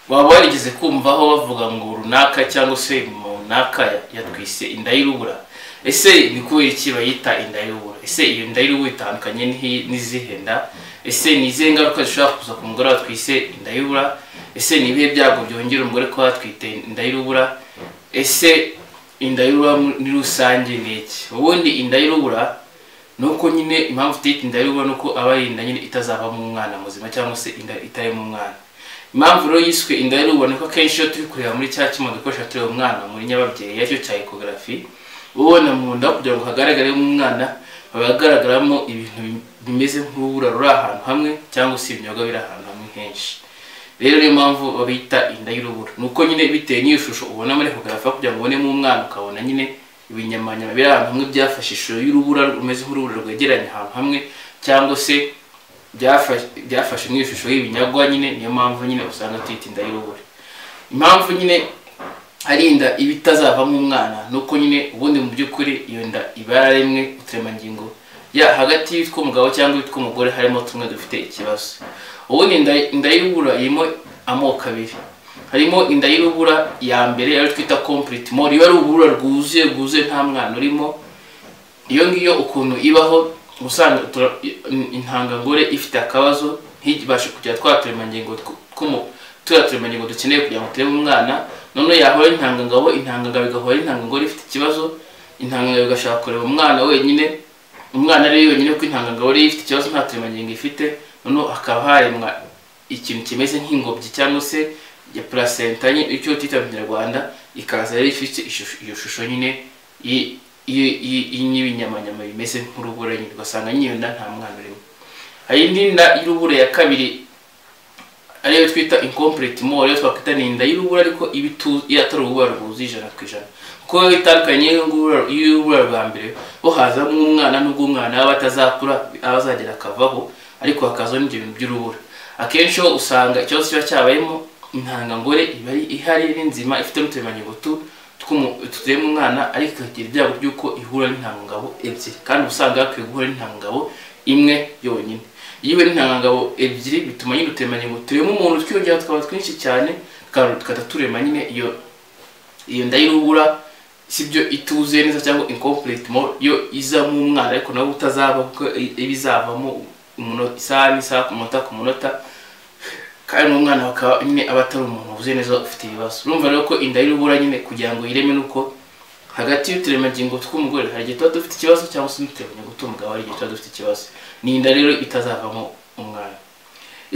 waba warigeze kumvaho bavuga ngo runaka cyangwa se runaka yatwise inda y'urubura ese ni kubera iki bayita inda y'urubura ese iyo nda y'urubura itandukanye n'izihe nda ese ni izihe ngaruka zishobora kuza ku mugore watwise inda y'urubura ese ni ibihe byago byongera umugore kuba yatwite inda y'urubura ese inda y'urubura muri rusange ni iki ubundi inda y'urubura nuko nyine impamvu utita inda y'urubura ni uko aba ari inda nyine itazavamo umwana muzima cyangwa se inda itarimo umwana impamvu rero yiswe inda y'urubura ni ko akenshi iyo turi kureba muri cya cyuma dukoresha tureba umwana muri nyababyeyi aricyo cya ekogarafi uba ubona mu nda kugira ngo hagaragaremo umwana haba hagaragaramo ibintu bimeze nk'urubura ruri ahantu hamwe cyangwa se ibinyobwa biri ahantu hamwe henshi rero niyo mpamvu babita inda y'urubura ni uko nyine bitewe n'iyo shusho ubona muri ekogarafi kugira ngo ubonemo umwana ukabona nyine ibinyamanyama biri ahantu hamwe byafashe ishusho y'urubura rumeze nk'urubura rwegeranye ahantu hamwe cyangwa se byafashe mu ishusho y'ibinyagwa nyine niyo mpamvu nyine usanga tuyita inda y'urubura impamvu nyine ari inda iba itazavamo umwana nuko nyine ubundi mu by'ukuri iyo nda iba yararimwe uturemangingo ya hagati y'utwo umugabo cyangwa utwo umugore harimo tumwe dufite ikibazo ubundi inda y'urubura irimo amoko abiri harimo inda y'urubura ya mbere ariyo twita kompuriti mori iba ari urubura rwuzuye rwuzuye nta mwana urimo iyo ngiyo ukuntu ibaho usanga intangangore ifite akabazo ntibashe kugira twa turemangingo turiya turemangingo dukeneye kugira ngo turebe umwana noneho yahora intangangabo intangangabo igahora intangangore ifite ikibazo intangangabo igashaka kureba umwana wenyine umwana ari wenyine kuko intangangabo ariyo ifite ikibazo nta turemangingo ifite noneho hakaba haremwa ikintu kimeze nk'ingobyi cyangwa se ya placenta nyine icyo twita mu kinyarwanda ikaza rero ifite iyo shusho nyine y'ibinyamanyama bimeze nk'urubura nyine ugasanga nyine nda nta mwana urimo hari indi nda y'urubura ya kabiri ariyo twita incomplete more ariyo twakwita ni inda y'urubura ariko iba atari urubura rwuzuye ijana ku ijana kuko biba itandukanye y'urubura rwa mbere bo hazamo umwana n'ubwo umwana aba atazakura aba azagera akavaho ariko hakazaho n'ibyo bintu by'urubura akenshi ho usanga ikibazo kiba cyabayemo intangangore iba ihari ari nzima ifite n'uturemangingo tutuyemo umwana ariko ikagira ibyago by'uko ihura n'intangangabo ebyiri kandi usanga hakwiye guhura n'intangangabo imwe yonyine iyo iwe n'intangangabo ebyiri bituma nyine uturemangingo turema umuntu twiyongera tukaba twinshi cyane tukajya turema nyine iyo iyo nda y'urubura si byo ituzuye neza cyangwa incomplete mo yo izamo umwana ariko nawe utazaba kuko iba izavamo isaha n'isaha ku munota ku munota kandi n'umwana bakaba nyine aba atari umuntu uvuze neza ufite ibibazo urumva rero ko inda y'urubura nyine kugira ngo yireme nuko hagati y'uturemangingo tw'umugore hari igihe tuba dufite ikibazo cyangwa se n'uturemangingo tw'umugabo hari igihe tuba dufite ikibazo ni inda rero itazavamo umwana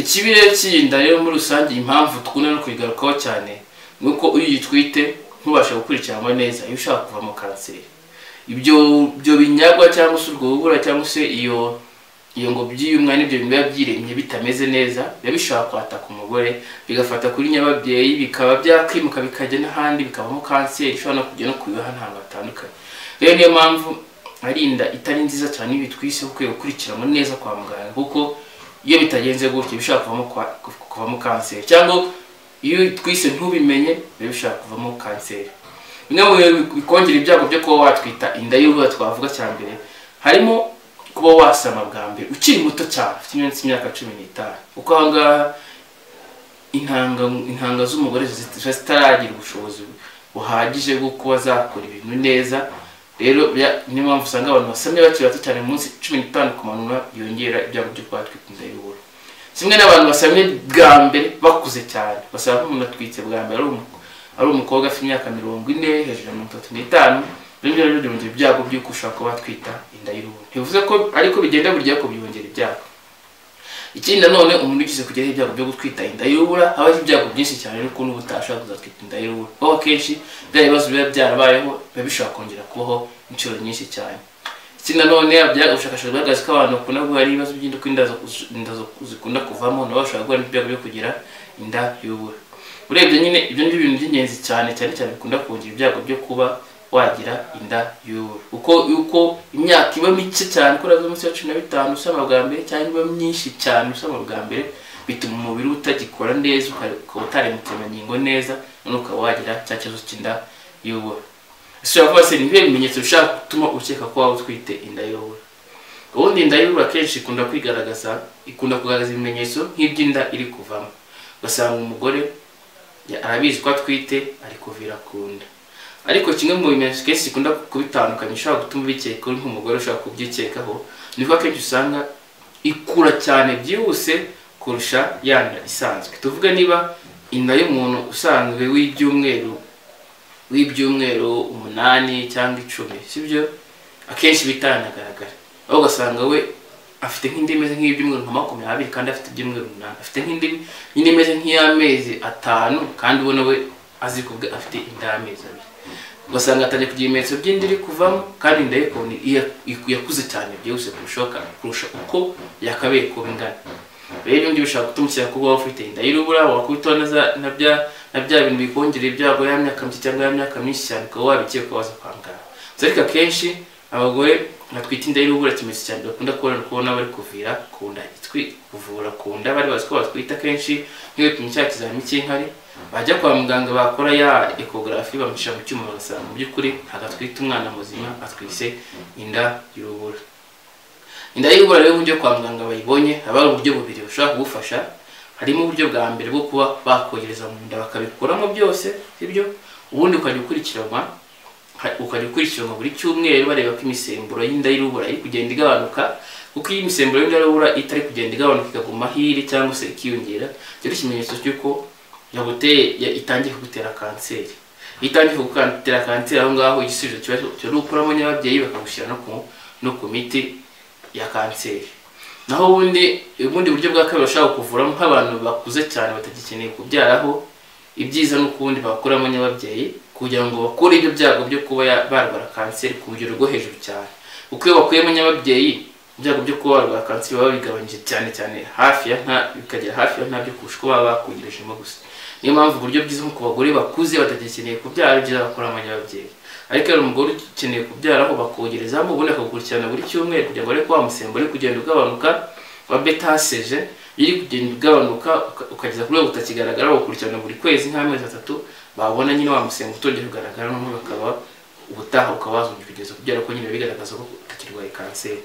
ikibi rero cy'inda rero muri rusange impamvu dukunda no kuyigarukaho cyane ni uko iyo uyitwite ntubashe gukurikiranwa neza iyo ushaka kuvamo kanseri ibyo byo binyagwa cyangwa se urwo rubura cyangwa se iyo iyo ngo by'umwana ibyo bintu biba byiremye bitameze neza biba bishobora kwataka umugore bigafata kuri nyababyeyi bikaba byakwimuka bikajya n'ahandi bikabamo kanseri ishobora no kujya no kubibaho ahantu hatandukanye rero niyo mpamvu ari inda itari nziza cyane iyo bitwise ukwiye gukurikiranwa neza kwa muganga kuko iyo bitagenze gutyo bishobora kuvamo kanseri cyangwa iyo twise ntubimenye biba bishobora kuvamo kanseri bimwe mu bintu bikongera ibyago byo kuba watwita inda y'urubura twavuga cya mbere harimo kuba wasama bwa mbere ukiri muto cyane ufite imyaka cumi n'itanu kuko aha ngaha intanga z'umugore ziba zitaragira ubushobozi buhagije bwo kuba zakora ibintu neza rero niyo mpamvu usanga abantu basamye bakiri bato cyane munsi cumi n'itanu kumanura yongera ibyago byo kuba batwite inda y'uburo kimwe n'abantu basamye bwa mbere bakuze cyane basaba ko umuntu atwitse bwa mbere ari umukobwa afite imyaka mirongo ine hejuru ya mirongo itatu n'itanu ibyo rero byongera ibyago by'uko ushobora kuba twita inda y'uruhu ntibivuze ko ariko bigenda burya ko byongera ibyago ikindi nanone umuntu ugize kugeraho ibyago byo gutwita inda y'urubura haba hari ibyago byinshi cyane ariko n'ubu utashobora kuzatwita inda y'urubura kuko akenshi bya bibazo biba byarabayeho biba bishobora kongera kubaho inshuro nyinshi cyane ikindi nanone ubushakashatsi bwagaragaza ko abantu bakunda guhura n'ibibazo by'induka inda zikunda kuvamo nabo bashobora guhura n'ibyago byo kugira inda y'urubura urebye nyine ibyo ni ibintu by'ingenzi cyane cyane cyane bikunda kongera ibyago byo kuba wagira inda y'urubura uko uko imyaka iba mike cyane kuri azo munsi ya cumi na bitanu usama bwa mbere cyangwa iba myinshi cyane usama bwa mbere bituma umubiri utagikora neza ukaba utaremutema ngingo neza noneho ukaba wagira cya kibazo cy'inda y'urubura ese uravuga se ni ibihe bimenyetso bishobora gutuma ukeka ko waba utwite inda y'urubura ubundi inda y'urubura akenshi ikunda kwigaragaza ikunda kugaragaza ibimenyetso nk'iby'inda iri kuvamo ugasanga umugore Ya- arabizi ko atwite ari kuvira ku nda ariko kimwe mu bimenyetso kenshi gikunda kubitandukanya ushobora gutuma ubikeka uri nk'umugore ushobora kubyikekaho ni ko akenshi usanga ikura cyane byihuse kurusha ya nda isanzwe tuvuge niba inda y'umuntu usanzwe w'ibyumweru w'ibyumweru umunani cyangwa icumi sibyo akenshi bitanagaragara aho ugasanga we afite nk'indi imeze nk'ibyumweru nka makumyabiri kandi afite ibyumweru umunani afite nk'indi indi imeze nk'iy'amezi atanu kandi ubona we azi kubwe afite inda y'amezi abiri ugasanga atangiye kugira ibimenyetso by'inda iri kuvamo kandi inda ye kubona iya- iku- yakuze cyane byihuse kurusha kurusha uko yakabaye kuba ingana rero ibyo ngibyo bishobora gutuma ukeka ko uba ufite inda y'urubura wakubitaho na za- na bya- na bya bintu bikongerera ibyago ya myaka mike cyangwa ya myaka myinshi cyane ukaba wabikeka waza kwa muganga Gusa ariko akenshi abagore batwite inda y'urubura ikimenyetso cyane bakunda kubona kubona bari kuvira ku nda itwi- kuvura ku nda bari bazi ko batwite akenshi nk'iyo bipimo cya kizamini cy'inkari bajya kwa muganga bakora ya ekogarafi bamushyira mu cyuma bagasanga mu by'ukuri ntabwo atwite umwana muzima atwise inda y'urubura inda y'ibura rero uburyo kwa muganga bayibonye haba hari uburyo bubiri bushobora kugufasha harimo uburyo bwa mbere bwo kuba bakogereza mu nda bakabikuramo byose sibyo ubundi ukajya ukurikiranwa ha- ukajya ukurikiranwa buri cyumweru bareba ko imisemburo y'inda y'urubura iri kugenda igabanuka kuko iyo imisemburo y'inda y'urubura itari kugenda igabanuka ikaguma hiri cyangwa se ikiyongera icyo ni ikimenyetso cy'uko yaguteye ya- itangiye kugutera kanseri iyo itangiye kugutera kanseri aho ngaho igisubizo kiba kiba ari ukuramo nyababyeyi bakagushyira no ku no ku miti ya kanseri naho ubundi ubundi buryo bwa kabiri bashobora kuvuramo nk'abantu bakuze cyane batagikeneye kubyaraho ibyiza ni uko ubundi bakuramo nyababyeyi kugira ngo bakure ibyo byago byo kuba ya- barwara kanseri ku rugero rwo hejuru cyane kuko iyo bakuyemo nyababyeyi ibyago byo kuba barwara kanseri baba bigabanyije cyane cyane hafi ya nta bikagera hafi ya ntabyo kurusha uko baba bakugerejemo gusa niyo mpamvu uburyo bwiza nko ku bagore bakuze batagikeneye kubyara ari byiza bakuramo nyababyeyi ariko iyo umugore ukeneye kubyara aho bakogerezamo ubundi akagukurikirana buri cyumweru kugira ngo arebe ko wa musemburo uri kugenda ugabanuka wa betaseje iri kugenda ugabanuka uka- ukageza kuri we utakigaragara bagukurikirana buri kwezi nk'amezi atatu babona nyine wa musemburo utongera kugaragara noneho bakaba ubutaha ukaba wazongera kugeza kubyara ko nyine bigaragaza ko utakirwaye kanseri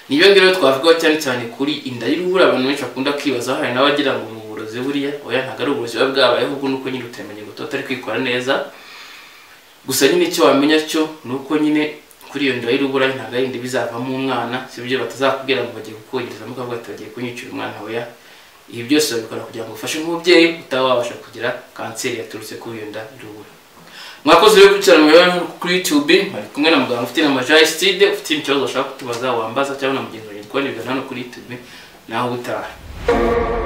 nibyo ngibyo rero twavugaho cyane cyane kuri inda y'urubura abantu benshi bakunda kwibaza hari n'abagira ngo ni uburozi buriya oya ntabwo ari uburozi buba bwabayeho ubwo ni uko nyine utemenya ngo tuba tutari kwikora neza gusa nyine icyo wamenya cyo ni uko nyine kuri iyo nda y'urubura ntabwo ari inda bizavamo umwana si byo batazakubwira ngo bagiye kukogerezamo ukavuga ati bagiye kunyicira umwana oya ibi byose babikora kugira ngo ufashe nk'umubyeyi utaba wabasha kugira kanseri yaturutse kuri iyo nda y'urubura mwakoze rero gukurikirana umubare kuri youtube bari kumwe na muganga ufite na majayisitide ufite ikibazo bashaka kutubaza wambaza cyangwa na mugenzi wanjye kubona hano kuri youtube nawe ubutaha